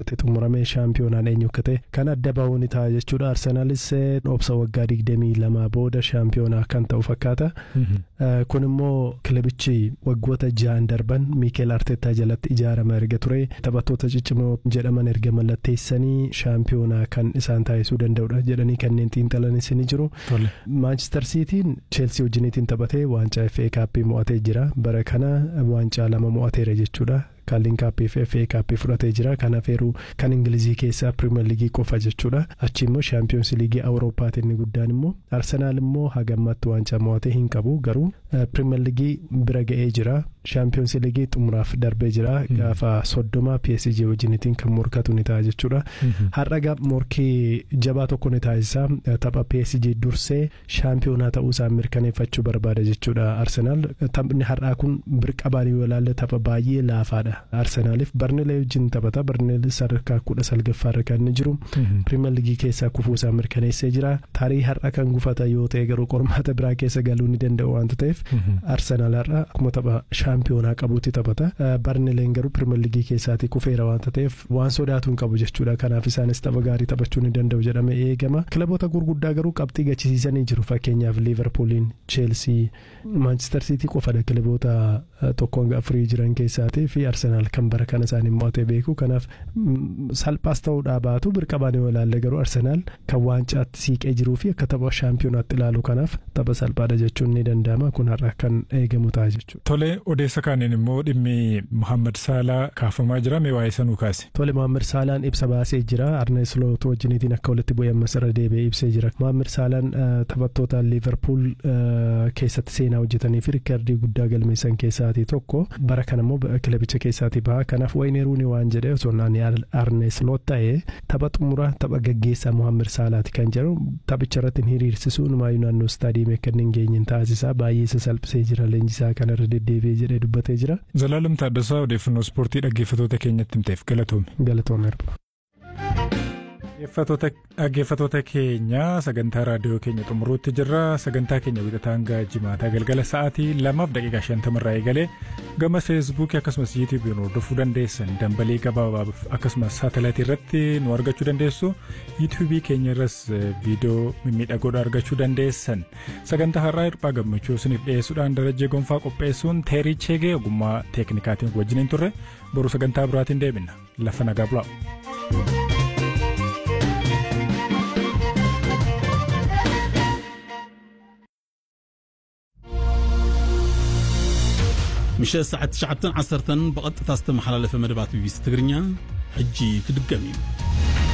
irratti xumuramee shaampiyoonaan eenyu akka ta'e kan adda bahuun ta'a jechuudha arsenaalis obsa waggaa digdamii lamaa booda shaampiyoonaa kan ta'u fakkaata kun immoo kilabichi waggoota ja'an darban miikeel arteetaa jalatti ijaarama erga ture taphattoota ciccimoo jedhaman erga mallatteessanii shaampiyoonaa kan isaan taasisuu danda'udha jedhanii kanneen xiinxalanis ni jiru maanchister siitiin cheelsii wajjiniitiin taphatee waancaa FA kaappii mo'atee jira bara kana waancaa lama mo'ateera jechuudha. kaaliin kaappii fi FA kaappii fudhatee jira kanaaf eeruu kan ingilizii keessaa pirimeer liigii qofa jechuudha achi immoo shaampiyoons liigii awuroopaati inni guddaan immoo arsenaal immoo hagammatti waancaa mo'atee hin qabu garuu pirimeer liigii bira ga'ee jira shaampiyoons liigii xumuraaf darbee jira gaafa soddoma PSG wajjinitiin kan morkatu ni ta'a jechuudha har'a morkii jabaa tokko ni taasisa tapha PSG dursee shaampiyoonaa ta'uu isaa mirkaneeffachuu barbaada jechuudha arsenaal taphni har'aa kun birqabaan yoo ilaalle tapha baay'ee laafaadha. arsenaaliif barneelee wajjin taphata barneelee sadarkaa kudha salgaffaarra kan inni jiru pirimeer liigii keessaa kufuusaa mirkaneessee jira tarii har'a kan gufata yoo ta'e garuu qormaata biraa keessa galuu ni danda'u waanta ta'eef arsenaal har'a akkuma tapha shaampiyoonaa qabuutti taphata barneeleen garuu pirimeer liigii keessaati kufeera waanta ta'eef waan sodaatu hin qabu jechuudha kanaaf isaanis tapha gaarii taphachuu ni danda'u jedhamee eegama kilaboota gurguddaa garuu qabxii gachisiisanii jiru fakkeenyaaf liiverpuuliin cheelsii maanchister siitii qofadha kilaboota tokko hanga afurii jiran keessaatii fi arsenaal kan bara kana isaanii mo'atee beeku kanaaf salphaas ta'uudhaa baatu birqabaan yoo ilaalle garuu arsenaal kan waancaatti siiqee jiruu fi akka tapha shaampiyonaatti ilaalu kanaaf tapha salphaadha jechuun ni danda'ama kun har'a kan eegamu ta'a jechuudha. Tole odeessa kaaniin immoo dhimmi Muhammad Saalaa kaafamaa jira mee waa'ee sanuu kaase. Tole Muhammad Saalaan ibsa baasee jira Arne Sloot wajjiniitiin akka walitti bu'ee ammas irra deebi'ee ibsee jira. Muhammad Saalaan taphattoota Liverpool keessatti seenaa hojjetanii fi riikardii guddaa galmeessan keessaatii tokko bara kana immoo kilabicha keessaatii baha kanaaf wayne ruuni waan jedhee osoo naani Arne Sloot ta'ee tapha xumura tapha gaggeessaa Muhammad Saalaati kan jedhu taphicha irratti hiriirsisuu numaayyuu naannoo istaadiyeemii akka hin geenye taasisaa baay'ee isa salphisee jira leenjisaa kanarra deddeebi'ee jedhee dubbatee jira. Zalaalam Taaddasaa odeeffannoo ispoortii dhaggeeffatoota keenyatti himteef galatoome. Galatoomeera. dhaggeeffatoota keenya sagantaa raadiyoo keenya xumuruutti jirra sagantaa keenya wixataa hanga jimaataa galgala sa'aatii lamaaf daqiiqaa shantamarraa eegalee gama feesbuukii akkasumas yuutuubiin hordofuu dandeessan dambalii gabaabaaf akkasumas saatalaayitii irratti nu argachuu dandeessu yuutuubii keenya irras viidiyoo mimmiidhagoodha argachuu dandeessan sagantaa har'aa hirphaa gammachuu isiniif dhiyeessuudhaan darajee gonfaa qopheessuun teerii cheegee ogummaa teeknikaatiin wajjiniin turre boru sagantaa biraatiin deebina lafa nagaa bulaa. ምሸት ሰዓት 9 10 ብቐጥታ ዝተመሓላለፈ መደባት ቢቢሲ ትግርኛ ሕጂ ክድገም እዩ